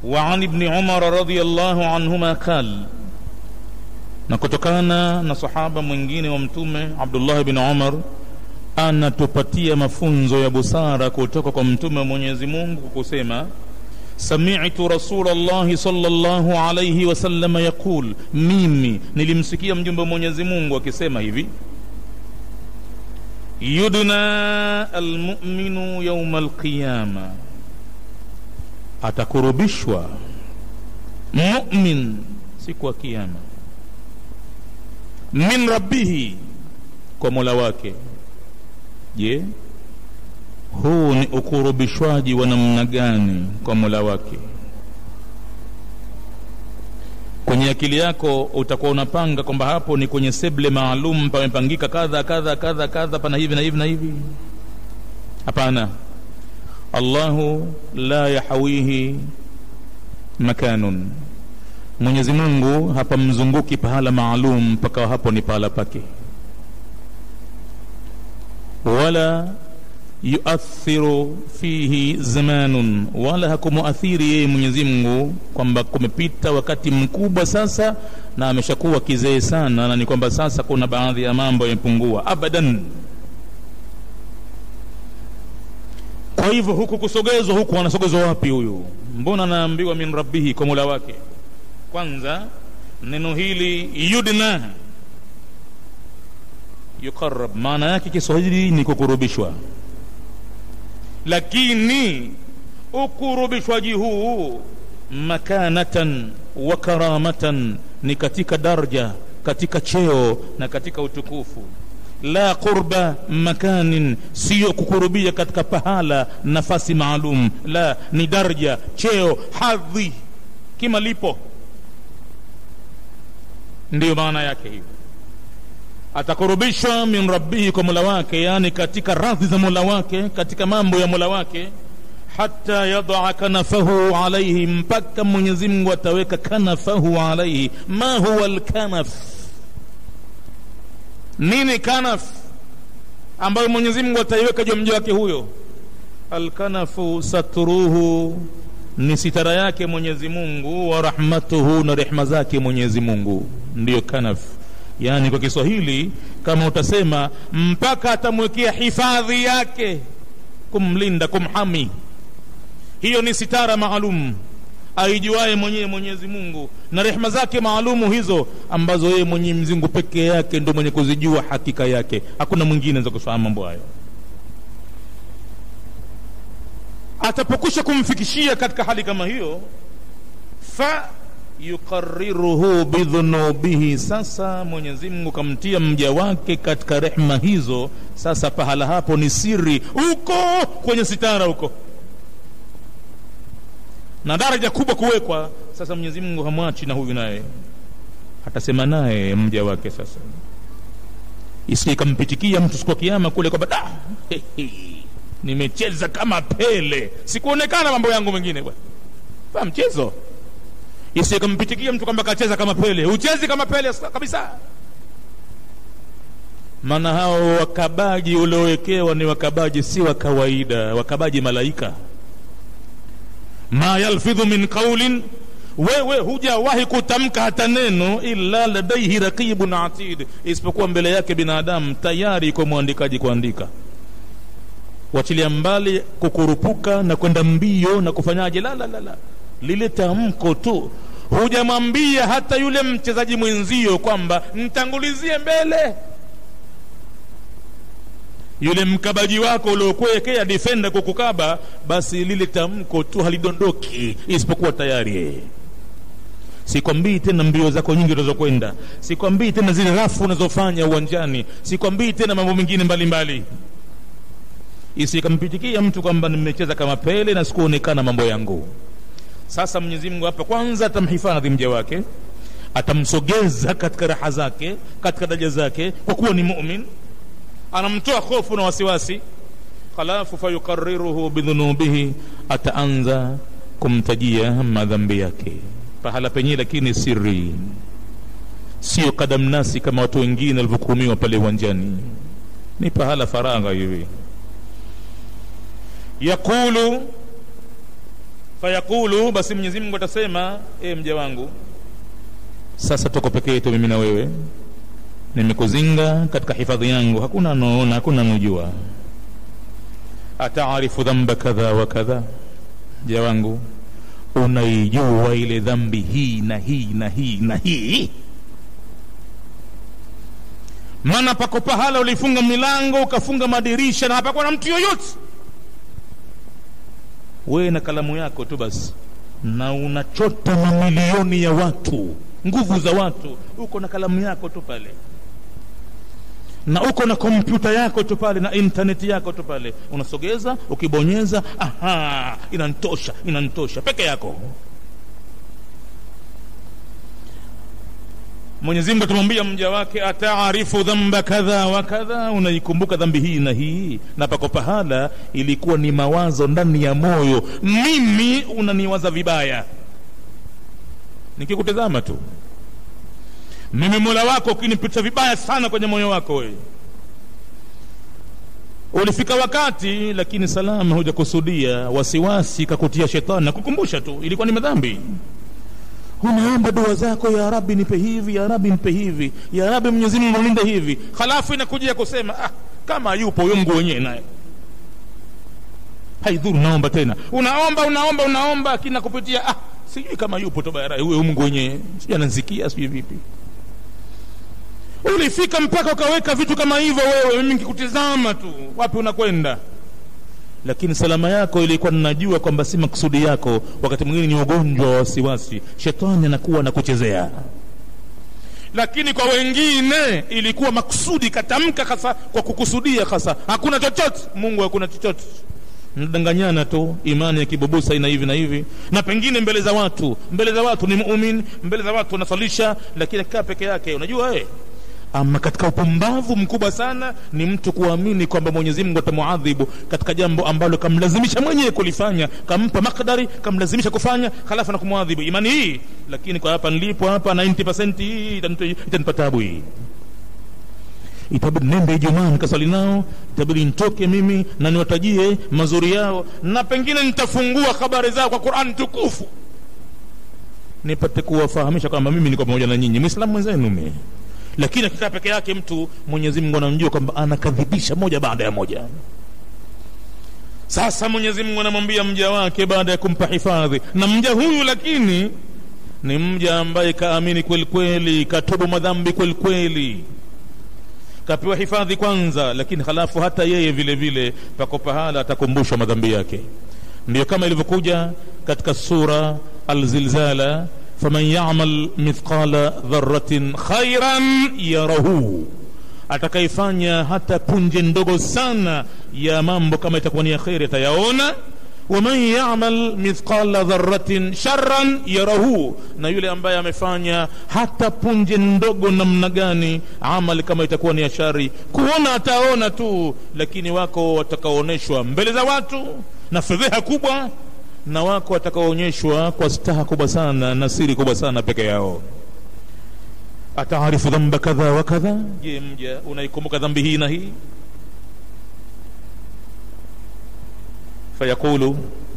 وعن ابن عمر رضي الله عنهما قال na kutokana na sahaba mwingine wa mtume abdullah bin umar anatupatia mafunzo ya busara kutoka kwa mtume wa mwenyezi mungu kusema samitu rasulllahi salllahu alaihi wasalama yaqul mimi nilimsikia mjumbe wa mwenyezi mungu akisema hivi yudna almuminu yauma alqiyama atakurubishwa mumin siku ya kiama min rabbihi kwa mola wake je huu ni ukurubishwaji wa namna gani kwa mola wake kwenye akili yako utakuwa unapanga kwamba hapo ni kwenye seble maalum pamepangika kadha kadha kadha kadha pana hivi na hivi na hivi hapana allahu la yahawihi makanun mwenyezi mungu hapamzunguki pahala maalum mpaka hapo ni pahala pake wala yuathiru fihi zamanun wala hakumuathiri yeye mwenyezi mungu kwamba kumepita wakati mkubwa sasa na ameshakuwa kizee sana na ni kwamba sasa kuna baadhi ya mambo yamepungua abadan kwa hivyo huku kusogezwa huku anasogezwa wapi huyu mbona anaambiwa min rabbihi kwa mula wake kwanza neno hili yudna yuqarab maana yake kiswahili ni kukurubishwa lakini ukurubishwaji huu makanatan wa karamatan ni katika darja katika cheo na katika utukufu la qurba makanin siyo kukurubia katika pahala nafasi maalum la ni darja cheo hadhi kimalipo ndiyo maana yake hiyo atakurubishwa min rabbihi kwa mola wake yani katika radhi za mola wake katika mambo ya mola wake hata yadaa kanafahu alaihi mpaka mwenyezi mungu ataweka kanafahu alaihi ma huwa lkanaf nini kanaf ambayo mwenyezi mungu ataiweka juu mja wake huyo alkanafu satruhu ni sitara yake mwenyezi mungu wa rahmatuhu na rehma zake mwenyezi mungu ndiyo kanaf yaani kwa kiswahili kama utasema mpaka atamwekea hifadhi yake kumlinda kumhami hiyo ni sitara maalum aijuaye mwenyewe mwenyezi mungu na rehma zake maalumu hizo ambazo yeye mwenyezi mungu peke yake ndo mwenye kuzijua hakika yake hakuna mwingine za kufahamu mambo hayo atapokwisha kumfikishia katika hali kama hiyo fa yuqariruhu bidhunubihi sasa mwenyezi mungu kamtia mja wake katika rehma hizo sasa pahala hapo ni siri huko kwenye sitara huko na daraja kubwa kuwekwa sasa mwenyezi mungu hamwachi na huyu naye atasema naye mja wake sasa isikampitikia mtu siku ya kiama kule kwamba da nimecheza kama pele sikuonekana mambo yangu mengine bwana fa mchezo isikampitikia mtu kwamba kacheza kama pele uchezi kama pele kabisa maana hao wakabaji uliowekewa ni wakabaji si wa kawaida wakabaji malaika ma yalfidhu min qaulin wewe hujawahi kutamka hata neno illa ladaihi raqibun atid isipokuwa mbele yake binadamu tayari iko mwandikaji kuandika wachilia mbali kukurupuka na kwenda mbio na kufanyaje la la la la lile tamko tu hujamwambia hata yule mchezaji mwenzio kwamba mtangulizie mbele yule mkabaji wako uliokuwekea defenda kukukaba basi lile tamko tu halidondoki isipokuwa tayari sikwambii tena mbio zako nyingi unazokwenda sikwambii tena zile rafu unazofanya uwanjani sikwambii tena mambo mengine mbalimbali isikampitikia mtu kwamba nimecheza kama pele na sikuonekana mambo yangu sasa mwenyezi mungu hapa kwanza atamhifadhi mja wake atamsogeza katika raha zake katika daraja zake kwa kuwa ni mumin anamtoa hofu na wasiwasi halafu fayukariruhu bidhunubihi ataanza kumtajia madhambi yake pahala penyewe lakini siri sio kadamnasi kama watu wengine walivyokuhumiwa pale uwanjani ni pahala faragha hivi yaqulu fayaqulu basi mwenyezi mungu atasema e mja wangu sasa tuko peke yetu mimi na wewe nimekuzinga katika hifadhi yangu hakuna anaona hakuna anojua ataarifu dhamba kadha wa kadha mja wangu unaijua ile dhambi hii na hii na hii na hii maana pako pahala ulifunga milango ukafunga madirisha na hapakuwa na mtu yoyote wewe na kalamu yako tu basi na unachota mamilioni ya watu nguvu za watu uko na kalamu yako tu pale na uko na kompyuta yako tu pale na intaneti yako tu pale unasogeza ukibonyeza aha inantosha inantosha peke yako mwenyezi mungu atamwambia mja wake ataarifu dhamba kadha wa kadha unaikumbuka dhambi hii na hii na pako pahala ilikuwa ni mawazo ndani ya moyo mimi unaniwaza vibaya nikikutazama tu mimi mola wako ukinipita vibaya sana kwenye moyo wako wewe ulifika wakati lakini salama hujakusudia wasiwasi kakutia shetani na kukumbusha tu ilikuwa ni madhambi unaomba dua zako ya rabi nipe hivi ya rabi nipe hivi ya rabi mwenyezi mungu nilinde hivi halafu inakujia kusema ah, kama yupo huyo mngu wenyewe naye haidhuru naomba tena unaomba unaomba unaomba akina kupitia ah, sijui kama yupo toba huyo mungu wenyewe sijui anansikia sijui vipi ulifika mpaka ukaweka vitu kama hivyo wewe mimi nikikutizama tu wapi unakwenda lakini salama yako ilikuwa ninajua kwamba si makusudi yako wakati mwingine ni ugonjwa wa wasiwasi shetani anakuwa anakuchezea lakini kwa wengine ilikuwa makusudi katamka hasa kwa kukusudia hasa hakuna chochote mungu hakuna chochote mnadanganyana tu imani ya kibubusa ina hivi na hivi na pengine mbele za watu mbele za watu ni mumin mbele za watu anasalisha lakini akikaa peke yake unajua eh ama katika upumbavu mkubwa sana ni mtu kuamini kwamba mwenyezi mungu atamuadhibu katika jambo ambalo kamlazimisha mwenyewe kulifanya kampa makdari kamlazimisha kufanya halafu na kumwadhibu imani hii lakini kwa hapa nilipo hapa 90 hii itanipa tabu hii itabidi nende ijumaa nikasali nao itabidi nitoke mimi na niwatajie mazuri yao na pengine nitafungua habari zao kwa qurani tukufu nipate kuwafahamisha kwamba mimi niko pamoja na nyinyi mwislamu mwenzenu mimi lakini akikaa peke yake mtu mwenyezi mungu anamjua kwamba anakadhibisha moja baada ya moja sasa mwenyezi mungu anamwambia mja wake baada ya kumpa hifadhi na mja huyu lakini ni mja ambaye kaamini kweli kweli katubu madhambi kweli kweli kapewa hifadhi kwanza lakini halafu hata yeye vile vile pako pahala atakumbushwa madhambi yake ndiyo kama ilivyokuja katika sura alzilzala faman yamal mithqala dharatin khairan yarahu atakayefanya hata punje ndogo sana ya mambo kama itakuwa ni ya kheri atayaona waman yamal mithqala dharatin sharran yarahu na yule ambaye amefanya hata punje ndogo namna gani amali kama itakuwa ni ya shari kuona ataona tu lakini wako watakaoonyeshwa mbele za watu na fedheha kubwa na wako watakaoonyeshwa kwa staha kubwa sana na siri kubwa sana peke yao ataarifu dhamba kadha wa kadha je mja unaikumbuka dhambi hii na hii fayaqulu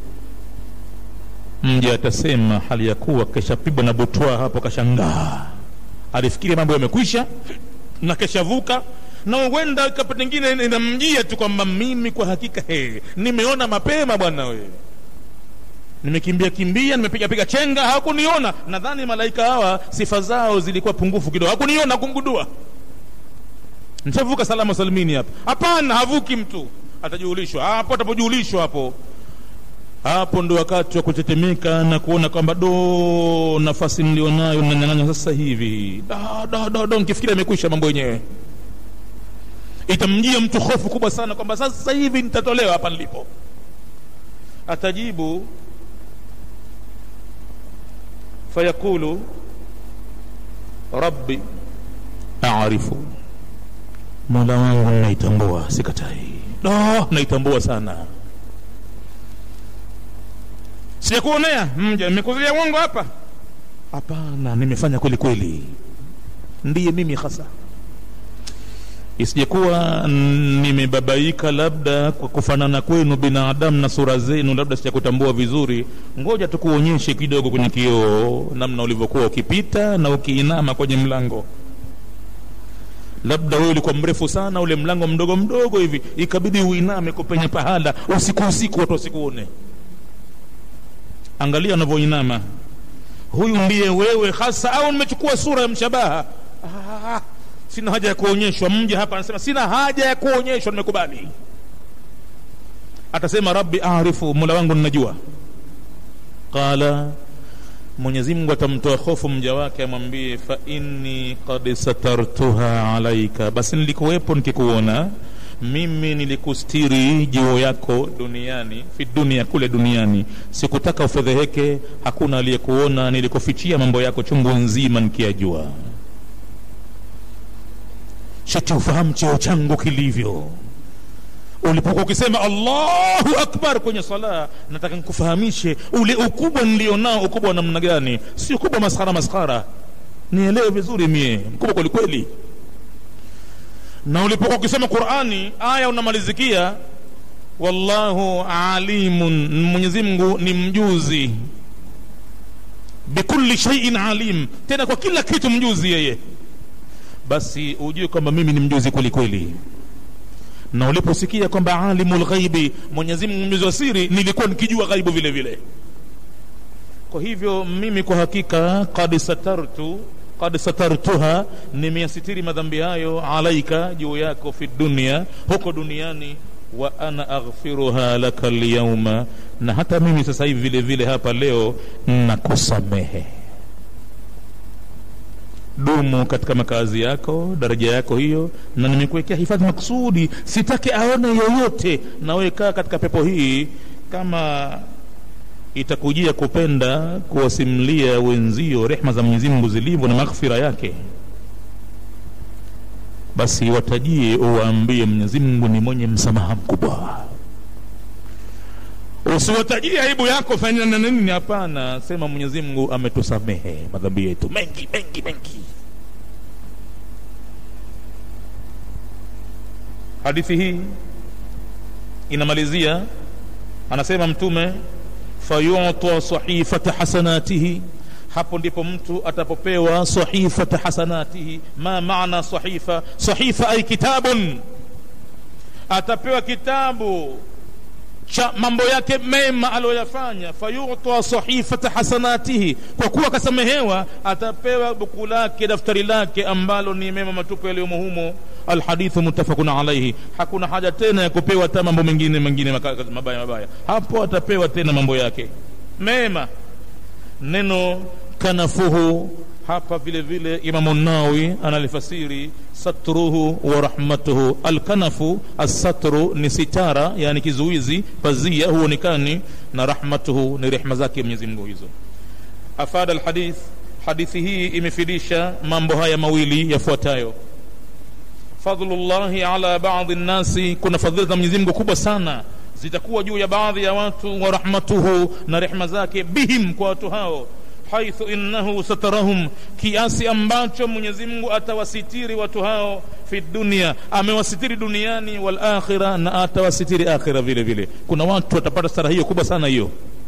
mja atasema hali ya kuwa keshapigwa na butwa hapo kashangaa alifikiri mambo yamekwisha na keshavuka na huenda pengine inamjia tu kwamba mimi kwa hakika he nimeona mapema bwana wewe nimekimbia kimbia nimepiga piga chenga hawakuniona nadhani malaika hawa sifa zao zilikuwa pungufu kidogo hawakuniona kumgudua nishavuka salama salimini hapa hapana havuki mtu atajulishwa hapo atapojulishwa hapo hapo ndo wakati wa kutetemeka na kuona kwamba do nafasi nilionayo nanyang'anywa sasa hivi da, da, da, da, nikifikiri amekwisha mambo yenyewe itamjia mtu hofu kubwa sana kwamba sasa hivi nitatolewa hapa nilipo atajibu fayaqulu rabbi arifu mola wangu naitambua sikatai no, naitambua sana sijakuonea mja nimekuzulia uongo hapa hapana nimefanya kweli kweli ndiye mimi hasa isijekuwa nimebabaika labda kwa kufanana kwenu binadamu na sura zenu labda sijakutambua vizuri ngoja tukuonyeshe kidogo kwenye kioo namna ulivyokuwa ukipita na ukiinama kwenye mlango labda wewe ulikuwa mrefu sana ule mlango mdogo mdogo hivi ikabidi uiname kupenya pahala usiku usiku watu wasikuone angalia unavyoinama huyu ndiye wewe hasa au nimechukua sura ya mshabaha ah, sina haja ya kuonyeshwa mja hapa anasema sina haja ya kuonyeshwa nimekubali atasema rabbi arifu mola wangu ninajua qala mwenyezi mungu atamtoa hofu mja wake amwambie fa inni qad satartuha alaika basi nilikuwepo nikikuona mimi nilikustiri juu yako duniani fi dunia kule duniani sikutaka ufedheheke hakuna aliyekuona nilikufichia mambo yako chungu nzima nikiyajua shati ufahamu cheo changu kilivyo ulipokuwa ukisema allahu akbar kwenye sala nataka nikufahamishe ule ukubwa nilionao ukubwa wa namna gani si ukubwa maskhara maskhara nielewe vizuri mie mkubwa kwelikweli na ulipokuwa ukisema qurani aya unamalizikia wallahu alimun mwenyezi mungu ni mjuzi bikulli shaiin alim tena kwa kila kitu mjuzi yeye basi ujue kwamba mimi ni mjuzi kweli kweli na uliposikia kwamba alimu lghaibi mwenyezi mungu mjuzi wa siri nilikuwa nikijua ghaibu vile vile kwa hivyo mimi kwa hakika kad satartu kad satartuha nimeyasitiri madhambi hayo alaika juu yako fi dunia huko duniani wa ana aghfiruha laka lyauma na hata mimi sasa hivi vile vile hapa leo nakusamehe dumu katika makazi yako daraja yako hiyo na nimekuwekea hifadhi makusudi sitaki aone yoyote na wewe kaa katika pepo hii kama itakujia kupenda kuwasimlia wenzio rehma za mwenyezi mungu zilivyo na maghfira yake basi watajie uwaambie mwenyezi mungu ni mwenye msamaha mkubwa usiwatajie aibu yako fanya na nini hapana sema mwenyezi mungu ametusamehe madhambi yetu mengi mengi mengi hadithi hii inamalizia anasema mtume fayuta sahifata hasanatihi hapo ndipo mtu atapopewa sahifata hasanatihi ma maana sahifa sahifa ay kitabun atapewa kitabu cha mambo yake mema aliyoyafanya fayuta sahifata hasanatihi kwa kuwa akasamehewa atapewa buku lake daftari lake ambalo ni mema matupu yaliyomo humo alhadithu muttafaqun alaihi hakuna haja tena ya kupewa hata mambo mengine mengine mabaya mabaya hapo atapewa tena mambo yake mema neno kanafuhu hapa vile vile imamu nawi analifasiri satruhu wa rahmatuhu alkanafu assatru ni sitara yani kizuizi pazia huonekani na rahmatuhu ni rehma zake mwenyezi mungu hizo afada alhadith hadithi hii imefidisha mambo haya mawili yafuatayo fadlullahi ala badi nnasi kuna fadhila za mwenyezi mungu kubwa sana zitakuwa juu ya baadhi ya watu wa rahmatuhu na rehma zake bihim kwa watu hao haithu innahu satarahum kiasi ambacho mwenyezi mungu atawasitiri watu hao fi dunia amewasitiri duniani wal akhira na atawasitiri akhira vile vile kuna watu watapata stara hiyo kubwa sana hiyo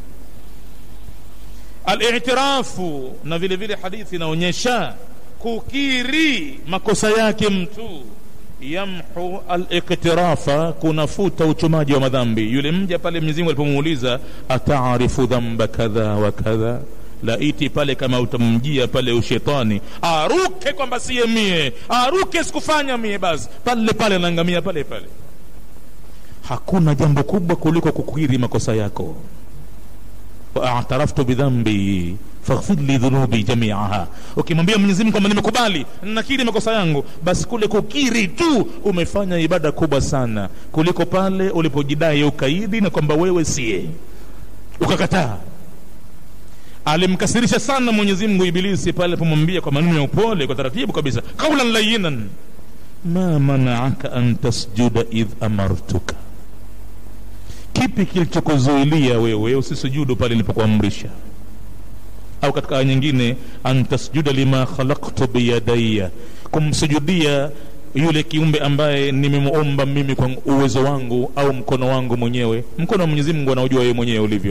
alitirafu na vile vile hadithi inaonyesha kukiri makosa yake mtu yamhu aliktirafa kunafuta uchumaji wa madhambi yule mja pale mwenyezi mungu alipomuuliza ataarifu dhamba kadha wa kadha laiti pale kama utamjia pale ushetani aruke kwamba siye mie aruke sikufanya mie basi pale pale anaangamia pale pale hakuna jambo kubwa kuliko kukiri makosa yako waataraftu bidhambi faghfir li dhunubi jamiaha ukimwambia mwenyezi mungu kwamba nimekubali nakiri makosa yangu basi kule kukiri tu umefanya ibada kubwa sana kuliko pale ulipojidai ukaidi na kwamba wewe siye ukakataa alimkasirisha sana mwenyezi mungu ibilisi pale alipomwambia kwa maneno ya upole kwa taratibu kabisa qaulan layinan ma manaaka an tasjuda idh amartuka kipi kilichokuzuilia wewe usisujudu pale nilipokuamrisha au katika aya nyingine an tasjuda lima khalaqtu biyadaya kumsujudia yule kiumbe ambaye nimemuomba mimi kwa uwezo wangu au mkono wangu mwenyewe mkono wa mwenyezi mungu anaujua yeye mwenyewe ulivyo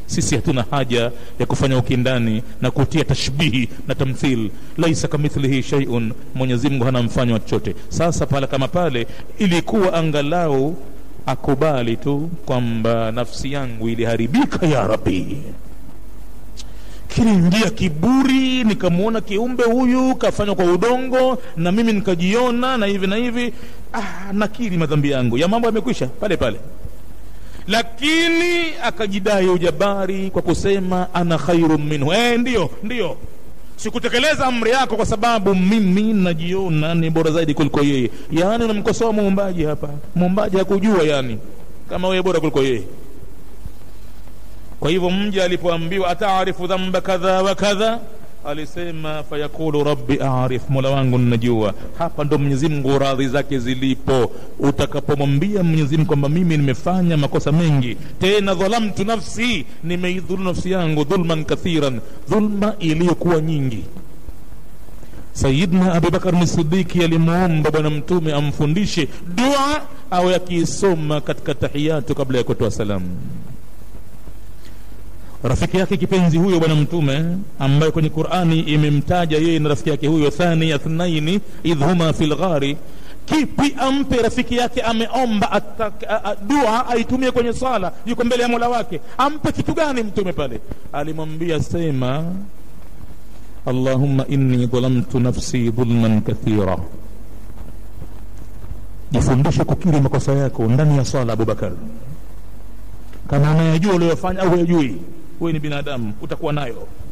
sisi hatuna haja ya kufanya ukindani na kutia tashbihi na tamthil laisa kamithlihi shaiun mwenyezi mungu hana mfano wa chochote sasa pale kama pale ilikuwa angalau akubali tu kwamba nafsi yangu iliharibika ya rabi kiliingia kiburi nikamwona kiumbe huyu kafanywa kwa udongo na mimi nikajiona na hivi na hivi ah, nakiri madhambi yangu ya mambo yamekwisha pale pale lakini akajidai ujabari kwa kusema ana khairu minhu eh, ndiyo ndiyo sikutekeleza amri yako kwa sababu mimi najiona ni bora zaidi kuliko yeye yaani unamkosoa muumbaji hapa muumbaji hakujua yani kama wewe bora kuliko yeye kwa hivyo mja alipoambiwa ataarifu dhamba kadha wa kadha alisema fayaqulu rabbi arif mola wangu ninajua hapa ndo mwenyezi mungu radhi zake zilipo utakapomwambia mwenyezi mungu kwamba mimi nimefanya makosa mengi tena dhalamtu nafsi nimeidhulu nafsi yangu dhulman kathiran dhulma iliyokuwa nyingi sayidna abubakar sidiki alimwomba bwana mtume amfundishe dua au akiisoma katika tahiyatu kabla ya kutoa salamu rafiki yake kipenzi huyo bwana mtume ambaye kwenye qurani imemtaja yeye na rafiki yake huyo thani athnaini idh huma fi lghari kipi ampe rafiki yake ameomba atak, a, a, dua aitumie kwenye sala yuko mbele ya mola wake ampe kitu gani mtume pale alimwambia sema allahumma inni dhalamtu nafsi dhulman kathira jifundishe kukiri makosa yako ndani ya sala abubakar kama unayajua uliyofanya au huyajui wewe ni binadamu utakuwa nayo